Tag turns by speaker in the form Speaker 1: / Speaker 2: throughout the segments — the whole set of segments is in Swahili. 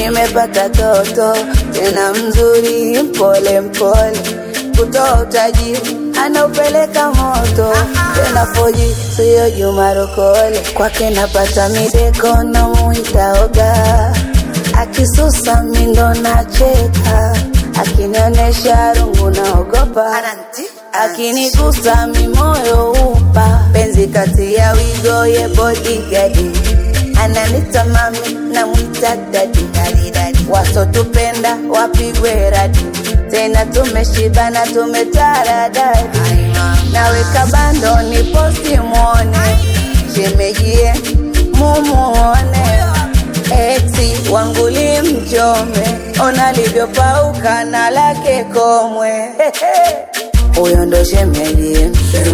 Speaker 1: nimepata toto tena mzuri, mpole mpole, kutoa utajiri anaupeleka moto tena foji, siyo Juma Rokole. Kwake napata mideko na muita oga, akisusa mindo nacheka, akinionyesha rungu naogopa, akinigusa mimoyo upa, penzi kati ya wigo ye bodigadi ananita mami na mwita dadi wasotupenda wapigwe radi tena tumeshibana tumetaradadi naweka bando ni posti mwone shemejie mumuone eti wanguli mchome ona livyopauka na lake komwe huyo ndo shemejie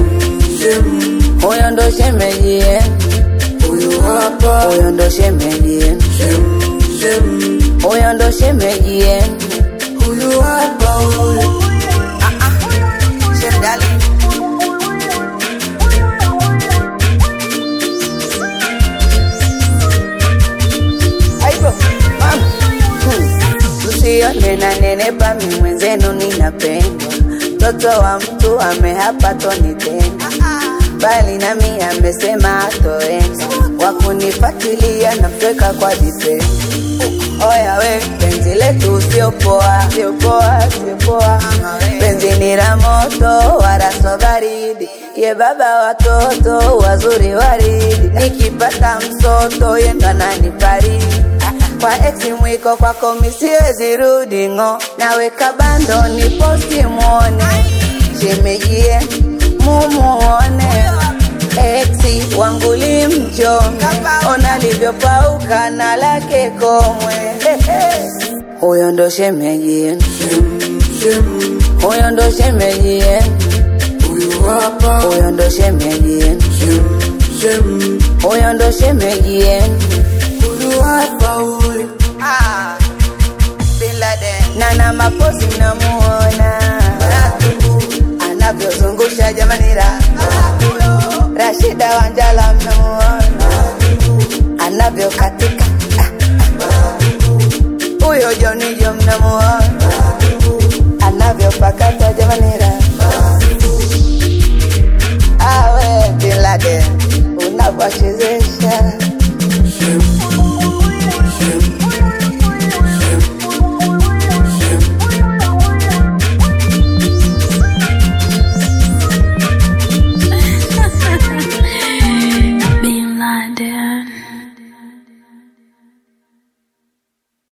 Speaker 1: huyo ndo shemejie
Speaker 2: Huyu hapa
Speaker 1: huyo ndo shemejie
Speaker 2: shem shem,
Speaker 1: huyo ndo shemejie
Speaker 2: huyu hapa huyu
Speaker 1: Shemdali. Aibo, mama. Hmm. Usione na nenepa mi mwenzenu ninapendwa, mtoto wa mtu amehapa tonitenda, bali nami amesema atoenda, wakunifatilia na mtweka kwa vitendo. Oya we, penzi letu sio poa, sio poa, sio poa. Penzi ni la moto wala sio baridi, ye baba watoto wazuri waridi. Nikipata msoto ye ndo ananifariji kwa ex mwiko kwako misiwezi rudi ng'o, naweka bando ni posti mwone, shemejie mumuone Exi wangu limchome, ona livyopauka na lake komwe. Huyo ndo shemejie,
Speaker 2: shem shem,
Speaker 1: huyo ndo shemejie,
Speaker 2: huyu hapa
Speaker 1: huyo ndo shemejie,
Speaker 2: shem shem,
Speaker 1: huyo ndo shemejie.
Speaker 2: huyu hapa huyu
Speaker 1: Bin Laden. Nana mapozi namuona anavyozungusha jamani, ra Rashida Wanjala mnamuona anavyokatika Ah, huyo Jonijo mnamuona anavyopakata jamani, ra awe Bin Laden unavyochezea